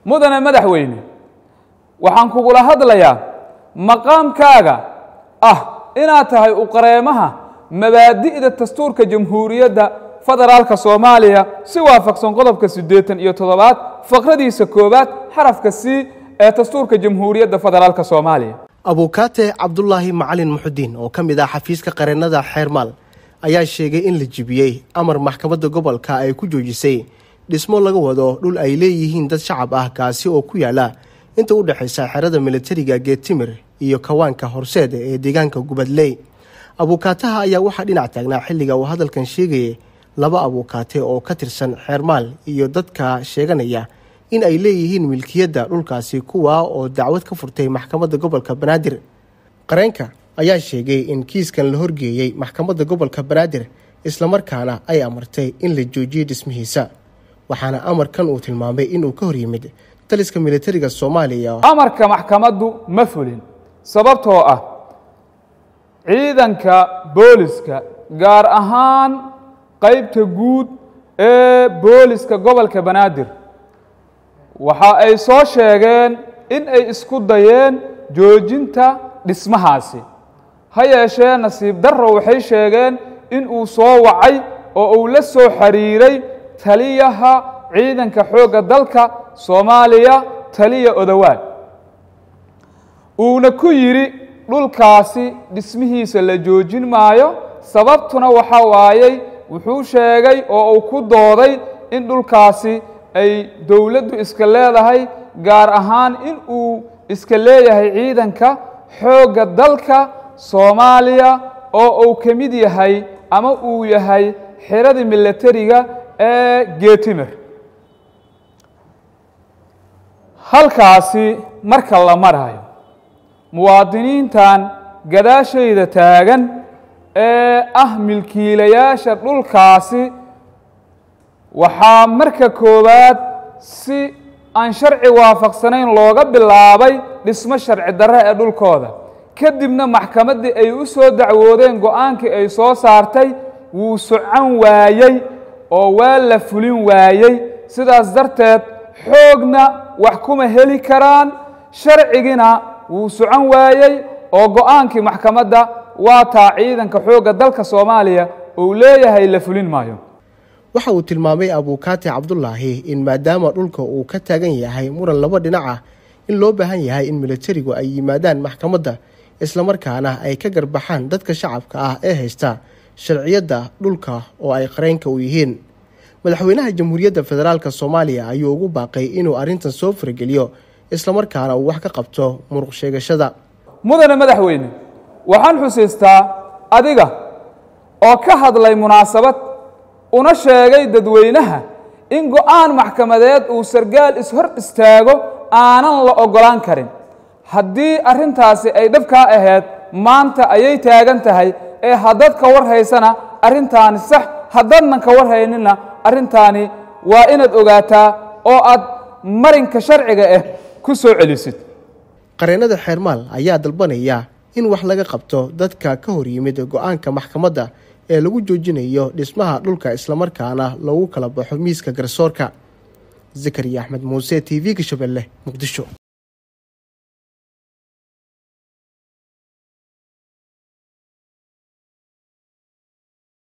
mudane madaxweyne waxaan kugula hadlayaa maqaamkaaga ah inaad tahay uqareemaha mabaadi'da dastuurka jamhuuriyadda federaalka soomaaliya si waafaqsan qodobka siddeetan iyo toddobaad faqradiisa koowaad xarafka c ee dastuurka jamhuuriyadda federaalka soomaaliya abuukaate cabdulaahi macalin muxudiin oo ka mid ah xafiiska qareennada xeermaal ayaa sheegay in la jibiyey amar maxkamadda gobolka ay ku joojisay dhismo laga wado dhul ay leeyihiin dad shacab ah kaasi oo ku yaala inta u dhexaysa xerada militariga geetimir iyo kawaanka horseed ee deegaanka gubadley abuukaataha ayaa waxaa dhinac taagnaa xilliga uu hadalkan sheegayay laba abuukaate oo ka tirsan xeermaal iyo dadka sheeganaya in ay leeyihiin milkiyadda dhulkaasi kuwaa oo dacwad ka furtay maxkamadda gobolka banaadir qareenka ayaa sheegay in kiiskan la horgeeyey maxkamadda gobolka banaadir islamarkaana ay amartay in la joojiyey dhismihiisa waxaana amarkan uu tilmaamay inuu ka hor yimid taliska militariga soomaaliya amarka maxkamaddu ma fulin sababtoo ah ciidanka booliska gaar ahaan qaybta guud ee booliska gobolka banaadir waxa ay soo sheegeen in ay isku dayeen joojinta dhismahaasi ha yeeshee nasiib darro waxay sheegeen in uu soo wacay oo uu la soo xiriiray taliyaha ciidanka xoogga dalka soomaaliya taliya odowaad uuna ku yidhi dhulkaasi dhismihiisa la joojin maayo sababtuna waxa waayey wuxuu sheegay oo uu ku dooday in dhulkaasi ay dowladdu iska leedahay gaar ahaan in uu iska leeyahay ciidanka xoogga dalka soomaaliya oo uu ka mid yahay ama uu yahay xeradii militariga ee geetimer halkaasi marka la marayo muwaadiniintan gadaashayda taagan ee ah milkiilayaasha dhulkaasi waxaa marka koowaad si aan sharci waafaqsanayn looga bilaabay dhismo sharci darre ee dhulkooda kadibna maxkamaddii ay u soo dacwoodeen go-aankii ay soo saartay wuu socon waayey oo waa la fulin waayey sidaas darteed xoogna wax kuma heli karaan sharcigina wuu socon waayey oo go-aankii maxkamadda waa taa ciidanka xoogga dalka soomaaliya uu leeyahay la fulin maayo waxa uu tilmaamay abuukaate cabdulaahi in maadaama dhulka uu ka taagan yahay muran laba dhinac ah in loo baahan yahay in militarigu ay yimaadaan maxkamadda islamarkaana ay ka garbaxaan dadka shacabka ah ee haysta sharciyadda dhulka oo ay qareenka u yihiin madaxweynaha jamhuuriyadda federaalk soomaaliya ayuu ugu baaqay inuu arrintan soo farageliyo islamarkaana uu wax ka qabto muruq sheegashada mudane madaxweyne waxaan xusiistaa adiga oo ka hadlay munaasabad una sheegay dadweynaha in go-aan maxkamadeed uu sargaal ishor istaago aanan la oggolaan karin haddii arrintaasi ay dhabkaa ahayd maanta ayay taagan tahay ee haddaad ka war haysana arrintaani sax haddaadnan ka war hayninna arrintaani waa inaad ogaataa oo aad marinka sharciga ah ku soo celisid qareennada xeermaal ayaa dalbanaya in wax laga qabto dadka ka hor yimid go-aanka maxkamadda ee lagu joojinayo dhismaha dhulka islamarkaana lagu kala baxo miiska garsoorka zakariya axmed muuse t v-ga shabeelle muqdisho